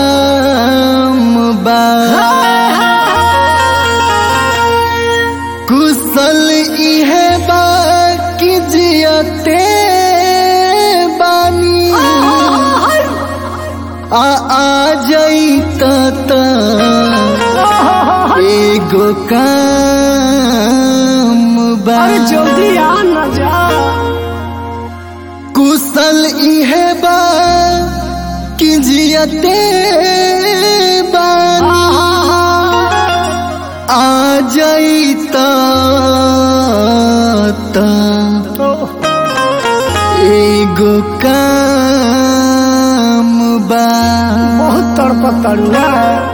काम बा कुशल इहे बा कि जियते बानी आ आ जईत त एगो काम बा अरे जल्दी आ ना जा कुशल इहे बा कि जियते बानी आ जईत त एगो काम बा बहुत तड़पत तड़ुआ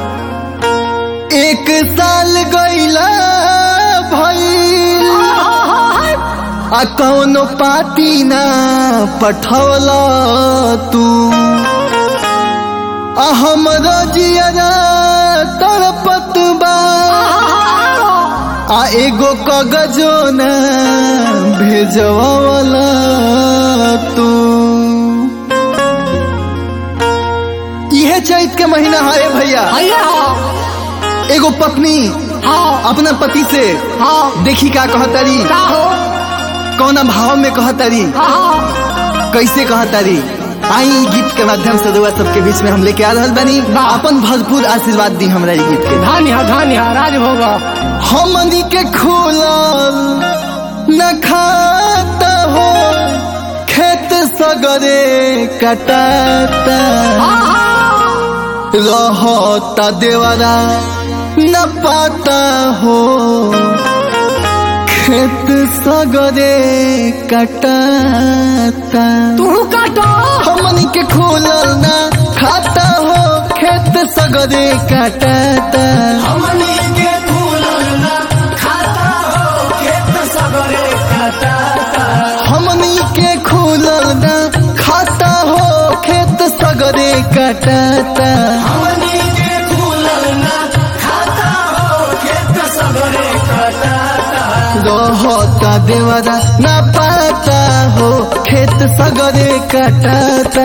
एक साल गईला भइल आ कौनो पाती ना पठौला तू आ हमरो जियरा तड़पत बा आ एगो कागजो न भेजवाला तू इहे चैत के महीना है भैया भैया एगो पत्नी हाँ अपना पति से हाँ देखी का कहतारी का हो कौना भाव में कहतारी हाँ कैसे कहतारी आई ई गीत के माध्यम से दुआ सबके बीच में हम लेके आ रहल बानी वाह। अपन भरपूर आशीर्वाद दी हमरा ई गीत के धानिया धानिया राजभोग हमनी के खुलल न खाता हो खेत सगरे कटाता रहता देवरा न पाता हो खेत सगरे कटाता तू काटो हमनी के खुलल ना खाता हो खेत सगरे कटाता हमनी के फूलल ना खाता हो खेत सगरे काटाता हमनी के खुलल ना खाता हो खेत सगरे कटाता हमनी के फूलल ना खाता हो खेत सगरे काटाता रहता देवरा ना पाता हो खेत सगरे कटाता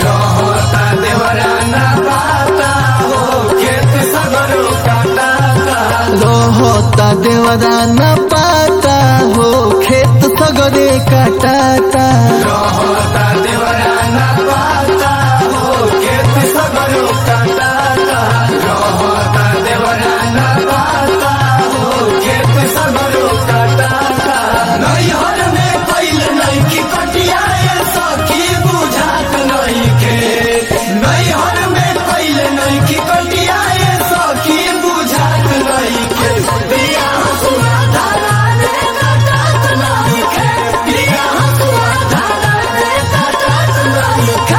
देवरा ना पाता हो खेत सगरे काटाता रहता देवरा ना पाता हो खेत सगरे कटाता होता देवरा ना पाता हो खेत सगरे काटाता होता देवरा ना पाता हो खेत सगरे काटाता नैहर में पैल नहीं की कटिया ये सखी बुझात नहीं के नैहर में पैल नहीं की कटिया ये सखी बुझात नहीं के दिया सुना धारा रे काटत नहीं के दिया सुना धारा रे काटत नहीं के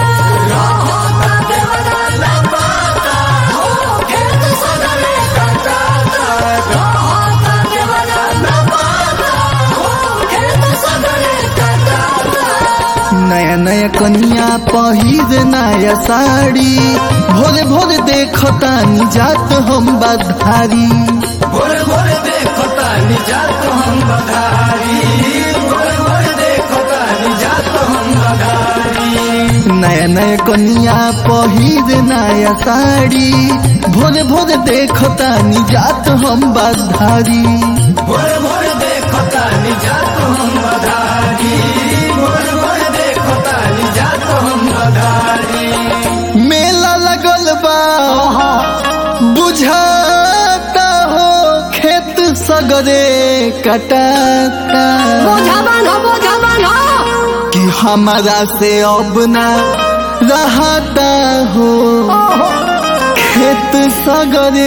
रहता देवरा ना पाता हो खेत सगरे काटाता रहता देवरा ना पाता हो खेत सगरे काटाता नया नया कन्या पहिर नया साड़ी भोरे भोरे देखता जात हम बधारी भोरे भोरे देखो तानी जात हम बधारी भोरे भोरे देखो तानी जात हम बधारी नया नया कन्या पहिर नया साड़ी भोरे भोरे देखता जात हम बधारी भोरे भोरे देखो तानी जात हम बधारी भोरे भोरे देखो तानी जात हम बधारी मेला लगल बा बुझाता हो खेत सगरे कटाता बोझा बांधो बोझा बांधो कि हमारा से अब ना रहता हो खेत सगरे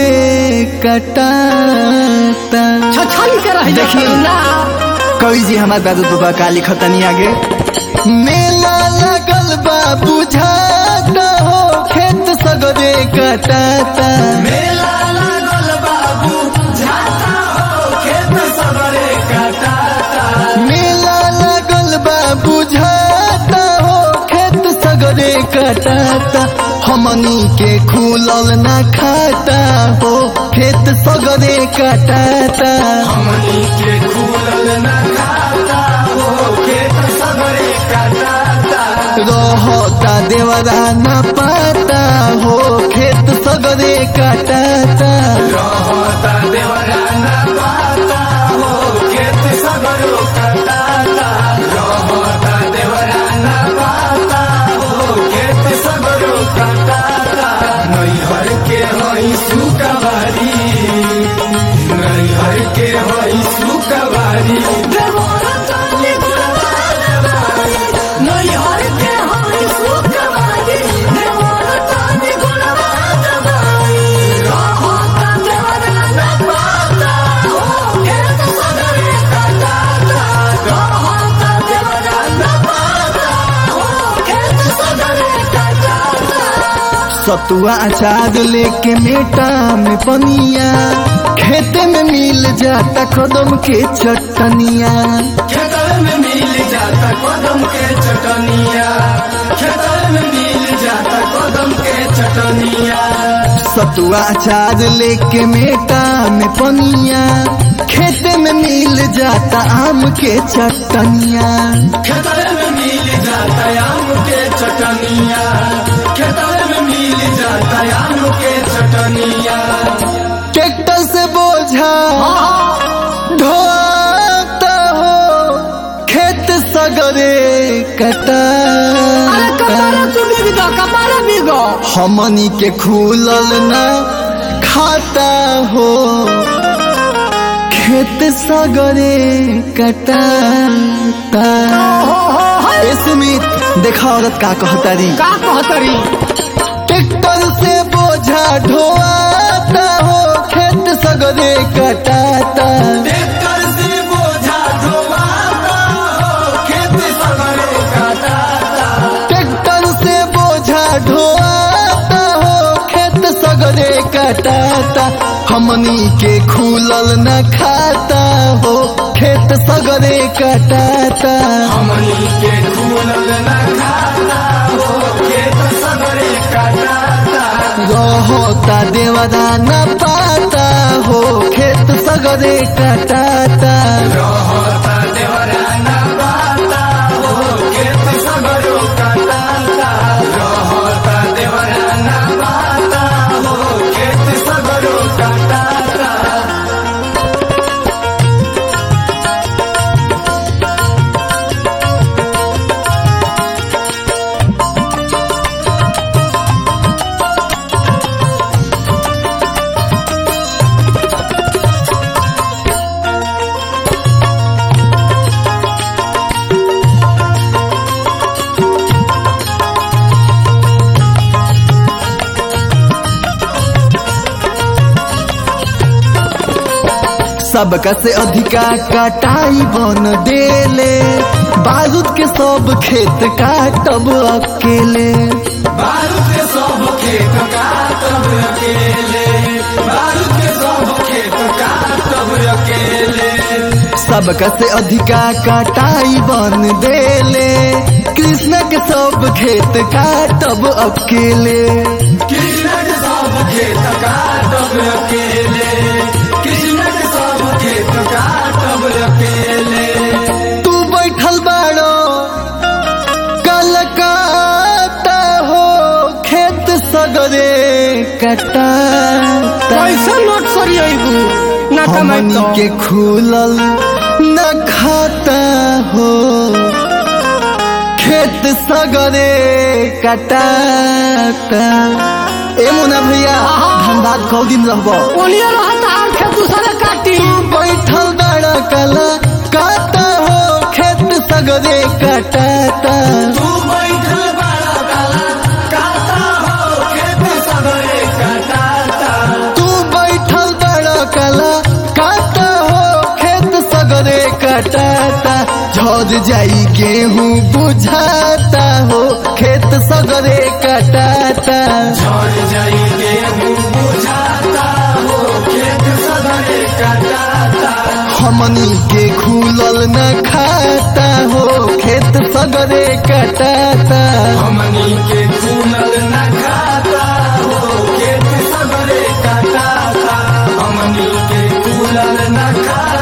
कटाता छछली के रह देखी। ना कवि जी हमारे दादू बाबा का लिखतनी आगे मेला लगल बा बुझाता हो खेत सगरे कटाता मेला लागल बाबू जाता हो खेत सगरे काटाता मेला लगल बा बुझाता हो खेत सगरे कटाता हमनी के खुलल ना खाता हो खेत सगरे कटाता हमनी के खुलल न खाता हो खेत सगरे काटाता रहता देवरा ना पाता हो सवारी नैहर के हई सुकवारी देवरा ताली गुणवा दबाई नैहर के हई सुखवारी देवरा ताली गुणवा दबाई रहो ता देवरा न पाता हो खेत सगरे कटाता रहो ता देवरा न पाता हो खेत सगरे कटाता सतुआ अचार लेके मेटा में पनिया खेते में मिल जाता कदम के चटनिया खेतर में मिल जाता कदम के चटनिया खेतर में मिल जाता कदम के चटनिया सतुआ अचार लेके मेटा में पनिया खेते में मिल जाता आम के चटनिया खेतर में मिल जाता आम के चटनिया खेतर में मिल जाता आम के चटनिया ट्रैक्टर से बोझा ढोता हो खेत सगरे कटा अरे कपारा तू बिगो कपारा बिगो हमनी के खुलल ना खाता हो खेत सगरे कटाता ए सुमित देखा औरत का कहतारी का कहतरी ट्रैक्टर से बोझा ढोआता हो खेत सगरे कटाता ट्रैक्टर से बोझा ढोवाता हो खेत सगरे काटाता ट्रैक्टर से बोझा ढोआता हो खेत सगरे कटाता हमनी के खुलल न खाता हो खेत सगरे कटाता हमनी के खुलल न खाता हो खेत सगरे काटाता रहता देवदा न पाता हो खेत सगरे कटाता रहता देवरा न पाता हो खेत सगरो काटाता रहता देवरा न पाता हो खेत सगरो काटाता सबका से अधिका कटाई बन डेले बारूद के सब खेत काटब अकेले बारूद के सब खेत काटब अकेले बारूद के सब खेत काटब अकेले सबका से अधिका कटाई बन देले कृष्ण के सब खेत काटब अकेले कृष्ण के सब खेत काटब अकेले कृष्ण के सब खेत काटब अकेले तू बैठल बाड़ो कलकाता हो खेत सगरे कटाता कैसे नोट सरी आइबू ना कमाई हमनी तो के खुलल न खाता हो खेत सगरे कटाता ए मुना भैया धनबाद कौ दिन रहबो ओलिया रहता और खेत दूसरे काटी बैठल बड़ा कला काटा हो खेत सगरे कटाता तू बैठल बड़ा काला काटा हो खेत सगरे काटाता तू बैठल बड़ा कला काटा हो खेत सगरे कटाता झड़ जाई गेहूं बुझाता हो खेत सगरे कटाता झड़ जाई गेहूं बुझाता हो खेत सगरे काटाता हमनी के खुलल न खाता हो खेत सगरे कटाता हमनी के खुलल न खाता हो खेत सगरे काटाता हमनी के खुलल न खाता